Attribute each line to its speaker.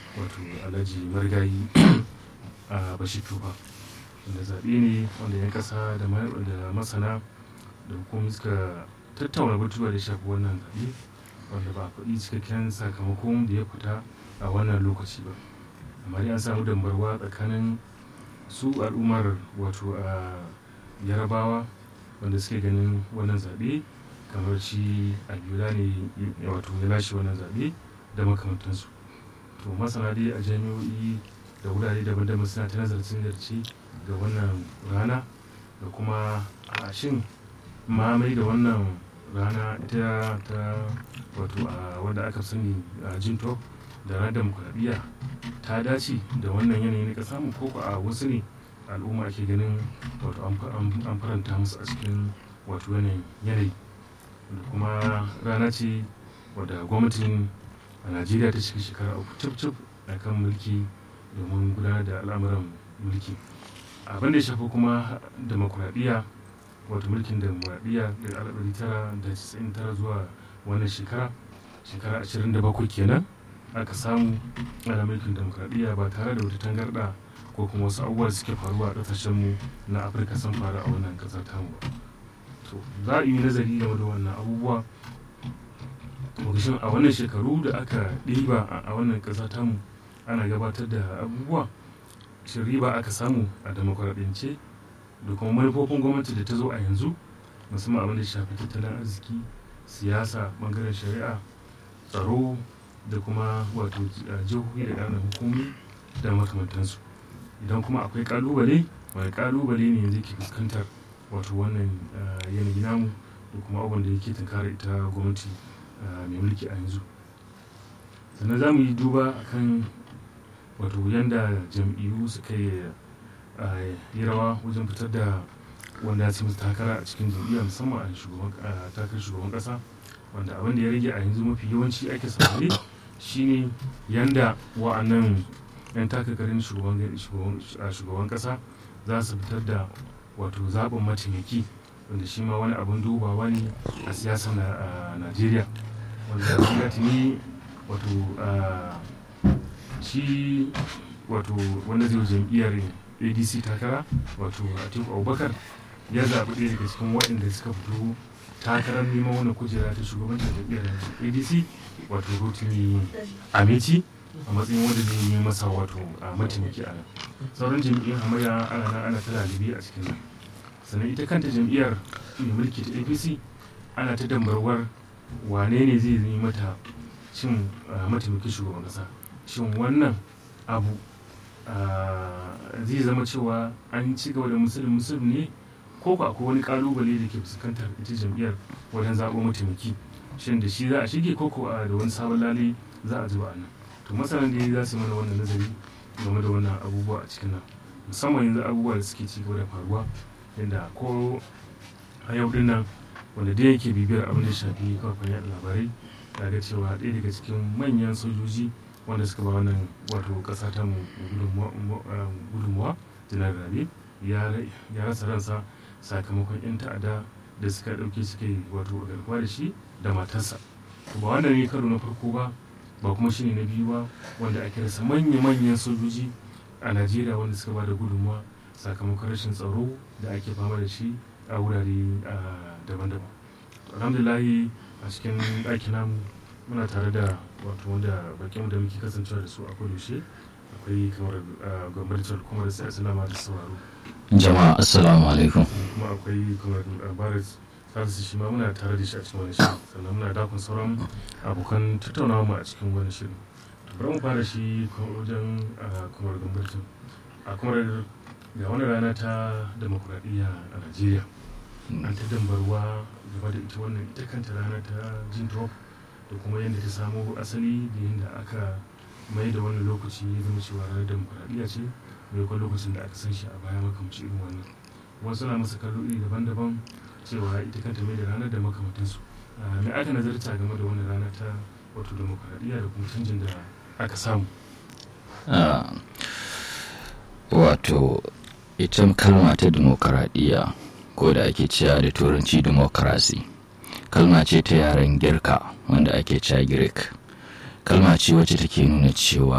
Speaker 1: wato alhaji marigayi a bashir tufa wanda zaɓe ne wanda yan ƙasa da masana da hukumomi suka tattauna batuwa da shafi wannan zaɓe wanda ba a faɗi cikakken sakamakon da ya fita a wannan lokaci ba amma dai an samu dambarwa tsakanin su al'ummar wato a yarabawa wanda suke ganin wannan zaɓe kamar shi abiola ne wato ya lashe wannan zaɓe da makamantansu to masana dai a jami'o'i da wurare daban-daban suna ta nazarcin zarce ga wannan rana da kuma a shin mamai da wannan rana ita ta wato a wanda aka sani a jinto da ranar demokuraɗiyya ta dace da wannan yanayi na ƙasa mu koko a wasu ne al'umma ake ganin wato an faranta musu a cikin wato yanayi da kuma rana ce wadda gwamnatin a najeriya ta cika shekara uku cif-cif a kan mulki domin gudanar da al'amuran mulki abin da ya shafi kuma demokuraɗiyya wato mulkin demokuraɗiyya da alɗari tara da casa'in tara zuwa wannan shekara shekara ashirin da bakwai kenan aka samu ana mulkin demokuraɗiyya ba tare da wata tangarɗa ko kuma wasu abubuwa suke faruwa a ƙasashenmu na afirka sun faru a wannan ƙasar tamu ba to za a yi nazari game da wannan abubuwa a wannan shekaru da aka ɗiba a wannan ƙasa tamu ana gabatar da abubuwa shin riba aka samu a demokuraɗiyance da kuma manufofin gwamnati da ta zo a yanzu musamman abin da shafi tattalin arziki siyasa bangaren shari'a tsaro da kuma wato jihohi da ƙananan hukumi da makamantansu idan kuma akwai ƙalubale wani ƙalubale ne yanzu ke fuskantar wato wannan yanayi namu da kuma abin da yake tunkara ita gwamnati mai mulki a yanzu sannan za mu yi duba akan wato yadda jam'iyyu suka yi rawa wajen fitar da wanda ya ci musu takara a cikin jam'iyya musamman a takarar shugaban kasa wanda abin da ya rage a yanzu mafi yawanci ake saurare shine yanda wa'annan 'yan takakarin shugaban kasa za su fitar da wato zaɓin mataimaki wanda shi ma wani abin dubawa ne a siyasar najeriya wanda ya tuni wato shi wato wanda zai jam'iyyar adc takara wato atiku abubakar ya zaɓi ɗaya daga cikin waɗanda suka fito takarar neman wani kujera ta shugabancin jam'iyyar adc wato rotimi amici a matsayin wanda zai yi masa wato a mataimaki a nan sauran jam'iyyar hamayya ana nan ana ta lalibi a cikin nan sannan ita kanta jam'iyyar mai mulki ta apc ana ta dambarwar wane ne zai yi mata cin mataimakin shugaban kasa shin wannan abu zai zama cewa an ci gaba da musulun musulun ne ko ko akwai wani kalubale da ke fuskantar ita jam'iyyar wajen zaɓo mataimaki shin da shi za a shige ko ko da wani sabon lale za a zuba a nan to masanan da za su mana wannan nazari game da wannan abubuwa a cikin nan musamman yanzu abubuwa da suke ci gaba da faruwa yadda ko a yau din nan wanda dai yake bibiyar abin da shafi kafin yaɗa labarai ya ga cewa ɗaya daga cikin manyan sojoji wanda suka ba wannan wato ƙasa ta mu gudunmuwa janar rabe ya rasa ransa sakamakon 'yan ta'ada da suka ɗauke suka yi wato garkuwa da shi da matarsa ba wanda ne karo na farko ba ba kuma shine na biyu ba wanda ake rasa manya-manyan sojoji a najeriya wanda suka ba da gudunmuwa sakamakon rashin tsaro da ake fama da shi a wurare daban-daban alhamdulahi a cikin ɗakin namu muna tare da wato wanda bakin da muke kasancewa da su a yaushe akwai kamar gwamnatin kuma da sai salama da sauraro
Speaker 2: jama'a assalamu alaikum
Speaker 1: kuma akwai kamar baris salisu shi ma muna tare da shi a cikin wani shirin sannan muna dakon sauran abokan tattaunawa mu a cikin wani shirin bari mu fara shi wajen kamar gwamnatin a kamar ga wani rana ta demokuraɗiyya a najeriya an ta dambarwa game da ita wannan ita kanta rana ta jin drop da kuma yadda ta samo asali da yadda aka mai da wani lokaci ya zama cewa ranar demokuraɗiyya ce maimakon lokacin da aka san shi a baya makamci irin wannan wasu na masa kallo iri daban-daban cewa ita kanta mai da ranar da makamantansu mai aka nazarta game da wani rana ta wato demokuraɗiyya da kuma canjin da aka samu
Speaker 2: wato ita kalma ta demokaradiyya ko da ake cewa da turanci democracy kalma ce ta yaren girka wanda ake cewa greek kalma ce wacce take nuna cewa